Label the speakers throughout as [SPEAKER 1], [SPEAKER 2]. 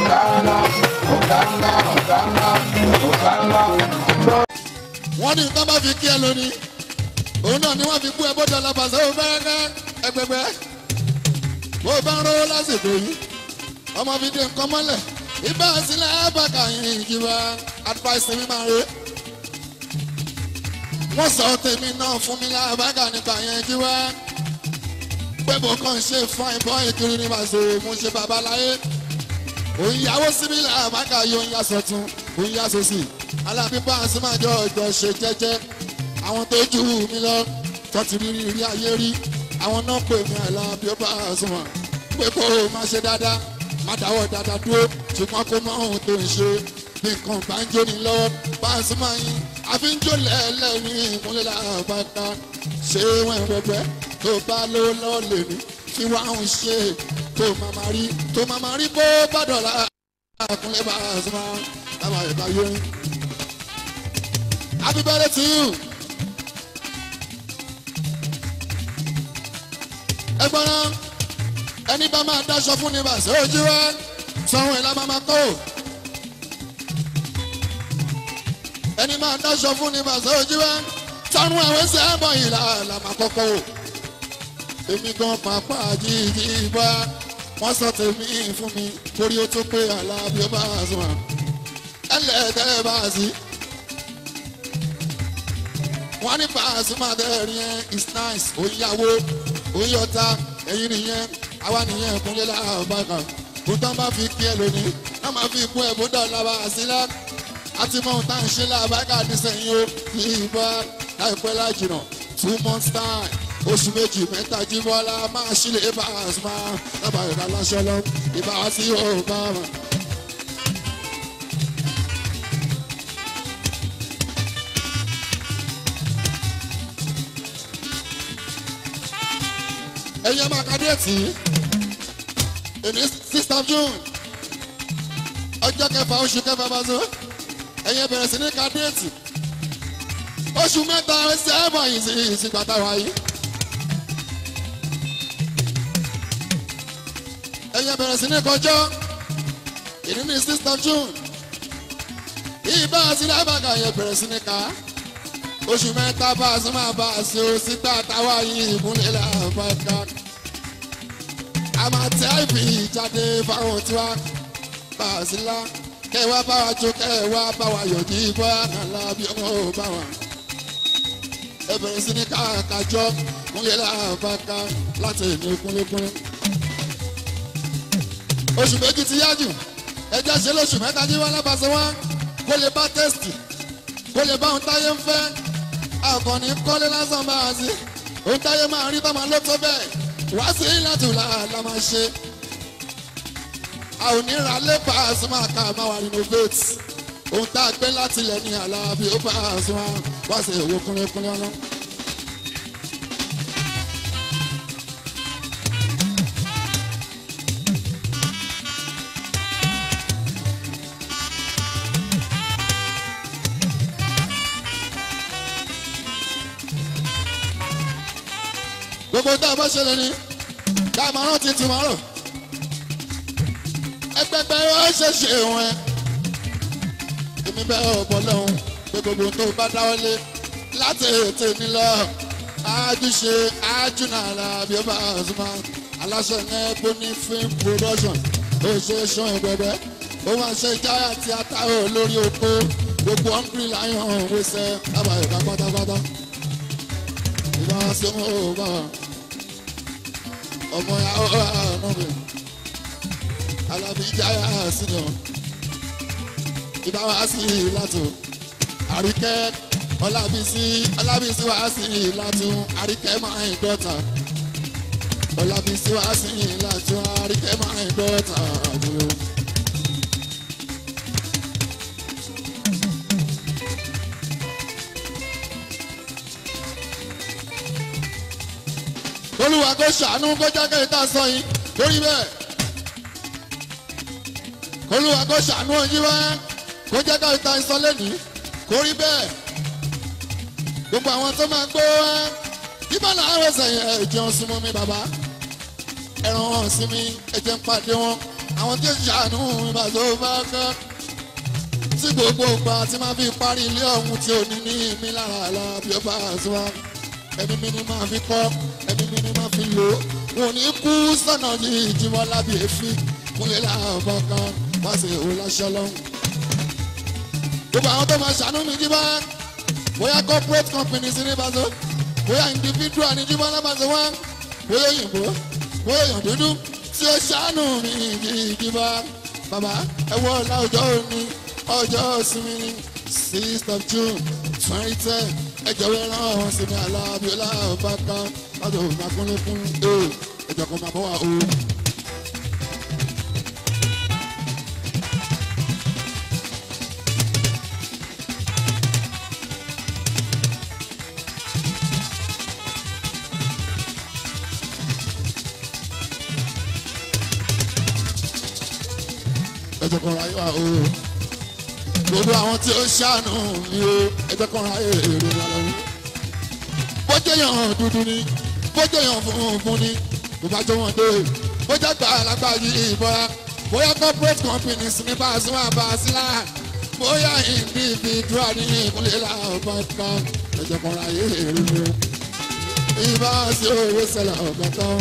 [SPEAKER 1] ọ̀gá ńlá ọ̀gá ńlá ọ̀gá ńlá ọ̀gá ńlá.
[SPEAKER 2] wọ́n ní nǹkan bá fi kí ẹ lónìí òun náà ni wọ́n fi kú ẹ bọ́dọ̀ alábàṣẹ ó fẹ́rẹ́fẹ́ ẹgbẹgbẹ́ bó o bá ń rówó lásìkò yìí ọmọ fi dé nǹkan mọ́lẹ̀ ibà sílẹ̀ ẹ̀bàkà yìí ìjìbá advice mi máa re wọ́n sọ tèmi náà fún mi lábàkà nípa yẹn jíwá pé mo kàn ń ṣe fine boy kiri ní màṣẹ mo ń ṣe babaláyé òun yàwó síbi làbàkà yóò ń yà sọ̀tún òun yà sọ̀sì alábí báàsì máa jọ ìjọ ṣe jẹ́jẹ́ àwọn tó jù mí lọ tó ti rí rí ayé rí àwọn náà pè mí àìlábí ó bá a sùn wọn pé kó o má ṣe dáadáa má dáwọ́ dáadáa dúró ṣùgbọ́n kó mọ ohun tó ń ṣe bí nǹkan bá ń jóni lọ́wọ́ báàsì máa yin àfi ń jó lẹ́ẹ̀lẹ́ni ìmúlẹ̀ làbàkà ṣé wọ́n rẹpẹ́ tó bá lówó lọ́wọ́ lè ní kí wọ́n á ń ṣe tó máa máa rí tó máa máa rí bó bá dọ̀la àkúnlẹ̀ báàsì máa dábàá ìbá yóò Happy birthday to you. ẹgbọ́n náà ẹni bá máa dáṣọ fún ní bàṣẹ ojú wa sanwó ẹ̀ la máa máa kó. ẹni máa dáṣọ fún ní bàṣẹ ojú wa sanwó ẹ̀wẹ̀ sẹ́ ẹ̀bọ̀ yìí la la máa kọ́kọ́ wò. èmi gan pàpà jíjí bá wọ́n sọ tèmi fún mi torí ó tó pé àlàbí ó bá a sùn à ẹlẹ́dẹ̀ẹ́ bá a sí wọ́n ní Pasuma dẹ́rìn yẹn is nice òyìnbó òyìnbó ẹ̀yin nìyẹn àwa nìyẹn ìkúnlẹ̀ làbàkà kó tán bá fi kí ẹ lónìí wọ́n máa fi kún ẹ̀bùn dọ̀là bá a sí lá àti mọ̀ tá à ń ṣe làbàkà nísìnyí o ní ìbá láìpẹ́ lájìnà two months time oṣù méjì mẹ́ta jíbọ́lá máa ṣílẹ̀ Pasuma lábàá ìdá láṣọ lọ ìbá wá sí Obama. ẹ̀yin ẹ̀ máa ka déètì èmi sixth of june ọjọ́ kẹfà oṣù kẹfà bá so ẹ̀yin ẹ̀ bẹ̀rẹ̀ sí ní ka déètì oṣù mẹ́ta ẹsẹ̀ ẹ̀ mọ̀ yìí sí ìsìgbà táwa yìí ẹ̀yin ẹ̀ bẹ̀rẹ̀ sí ní kọjọ́ èmi ní sixth of june ìbá àti lábàgà yẹn bẹ̀rẹ̀ sí ní ka oṣù mẹ́ta bá a sún máa bá a ṣe o síta táwa yìí ìmúlẹ̀ làbàkà a máa tẹ àìbì jáde fáwọn tiwa bá a sí lá kẹwàá bá wa jó kẹwàá bá wa yọ̀ ní ibà nàlá bí ọmọ ò bá wa ẹ bẹ̀rẹ̀ sí ní káàkájọ́ múlẹ̀ làbàkà láti ìní kúnlẹ̀kúnlẹ̀ oṣù méjì ti yá jù ẹjẹ́ ṣe lóṣù mẹ́ta jí wọn lábàṣẹ wọn kó lè bá tẹ́sítì kó lè bá ohun táyé ń fẹ́ àkànní kọ́lé lásán bá a sí ohun táyé máa rí tọ́mọ ló tó bẹ́ẹ̀ wá sí ìlàtù la máa ṣe a ò ní ra lé Pasuma ká máa wà renovate ohun tá a gbé láti ilẹ̀ ní Alábí ó Pasuma wá sí ìwò kúnlẹ̀kúnlẹ̀ ọlọ́. gbogbo tá a bá ṣẹlẹ̀ ni ká máa rántí tomorrow ẹgbẹgbẹ ó ṣe ṣe wọn ẹ èmi bẹ́ẹ̀ ọ̀bọ̀ lọ́hùn pé gbogbo tó bá dáwọ́lé láti ètè nílọ àjùṣe àjùnàlà bí ó bá Pasuma aláṣẹ ní ẹgbẹ́ ní film production ó ṣe ṣan ìgbẹ́gbẹ́ ó máa ṣe jáyà tí a ta ò lórí oko gbogbo hungry lion wẹsẹ̀ lábàá ìka pátápátá ìbá sí ọmọ ọba ọmọ ya ọba ọmọ mi alábíjáyà sínú ìbá wa sí ìlàtò àríkẹ́ ọlábísí ọlábísí wa sí ìlàtò àríkẹ́ máa ń dọ́ta ọlábísí wa sí ìlàtò àríkẹ́ máa ń dọ́ta àbúrò. olúwa kó ṣàánú kó jákè tá a sọ yìí lórí bẹ́ẹ̀ olúwa kó ṣàánú oyin wá kó jákè tá a sọ lẹ́nìí kó rí bẹ́ẹ̀ gbogbo àwọn tó máa gbó wá yíbọn làwọn ẹsẹ̀ yẹn ẹ̀jẹ̀ ń súnmọ́ mi bàbá ẹran hàn sí mi ẹ̀jẹ̀ ń pàdé wọn àwọn tí ó ṣàánú ìbàdó bá kọ́ tí gbogbo ìgbà tí máa fi parí ilé ọ̀hún tí ò ní ní mi lára àlá bí ó bá sọ wá ẹ̀mí mi ni máa fi kọ́ ẹ̀mí mi ni máa fi lò ó wọn ò ní kú sọ̀nà yìí ìjìmọ̀ lábì èéfín kúnlẹ̀ láàbọ̀ kan wá sí ìhò láṣẹ lọ́hùn. gbogbo àwọn tó máa ṣàánú mi jí bá bóyá corporate company sí ní Paso bóyá individual ní jíbọn lábàṣẹ wá bóyá òyìnbó bóyá èèyàn dúdú tí ó ṣàánú mi jíbá bàbá ẹ wọ ọ̀la ọjọ́ òní ọjọ́ ìsinmi ní sixth of June twenty ten ẹ jọ̀wọ́ rán ọ̀hún sí mi alábíọ́lá ọ̀bákan láti òun máa kúnlẹ̀ fún ẹ ẹjọ́ kan máa bọ́ wá o. ẹjọ́ kan ráyè wá o gbogbo àwọn tí ó ṣàánú mi o ẹjọ́ kan ráyè èrè mi lọ́wọ́ bójú èèyàn dúdú ni bójú èèyàn funfun ni kò bá jọ wọn dé bójú àgbà alágbà yìí ìbọra bóyá corporate companies ní Paso àbáṣílá bóyá individual ní ìkúnlẹ̀ làwọn kan ẹjọ́ kan ráyè èrè mi o ìbá sí owó sẹlẹ̀ ọ̀gá tán.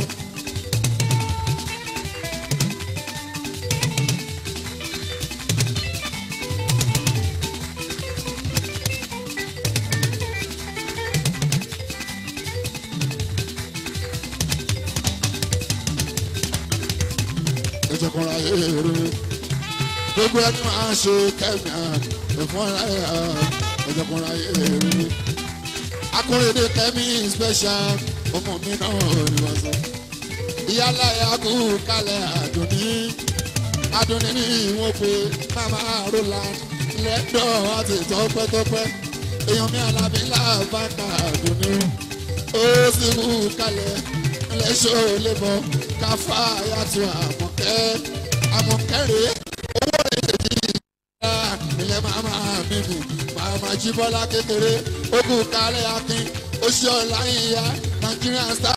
[SPEAKER 2] ìjọkùnrin ayé rere gbogbo ẹni máa ṣe kẹ́mi ẹ̀fọn ayé ìjọkùnrin ayé rere akóredé kẹ́mi special ọmọ mi náà ni wọ́n sọ ìyálà yakú kalẹ̀ àdùnní àdùnní ní ìwọ̀n pé mama roland lẹ́dọ̀ àti tọ́pẹ́tọ́pẹ́ èèyàn mi àlàbí làbàkà àdùnní ó sì kú kalẹ̀ lẹ́sọ̀ lébọ̀ káfá yàtọ̀ àmọ̀kẹ́ àmọ̀kẹ́rẹ́ owó èdè ìgbà ilẹ̀ màmá mi nù màmá jíbọ́lá kékeré ogun kálẹ̀ akin oṣù ọ̀la ìyá Nigerian star.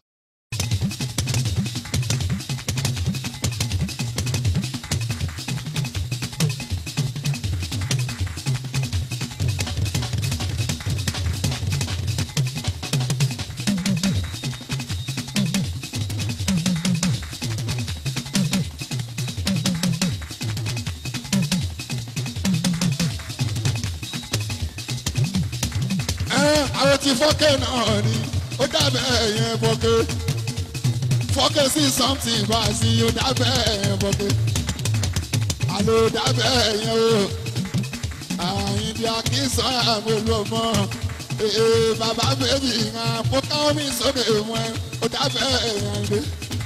[SPEAKER 2] àwọn ti fọ́kẹ́ náà ni ó dábẹ́ ẹ̀yẹn fọ́kẹ́ fọ́kẹ́ sí something bá a sí ó dábẹ́ ẹ̀yẹn fọ́kẹ́ àlọ́ dábẹ́ ẹ̀yẹn o àyìnbí akínsán àmọ́lú ọmọ ee bàbá bèbí hàn fọ́kẹ́ omi sókè wọn ó dábẹ́ ẹ̀yẹn dé.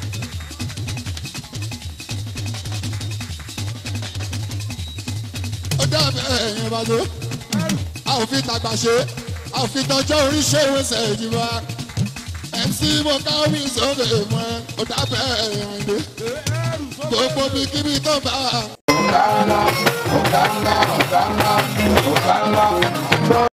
[SPEAKER 2] ó dábẹ́ ẹ̀yẹn bá tó a ò fi tàgbà ṣe àfitọ́jọ́ oríṣẹ́ ìwéṣẹ̀ ìjìbá mc mokawi sókè mọ́ ọ̀dàbẹ̀ ẹ̀yàndé gbogbo bí kíbi tó bá.
[SPEAKER 1] Hosanna, Hosanna, Hosanna, Hosanna.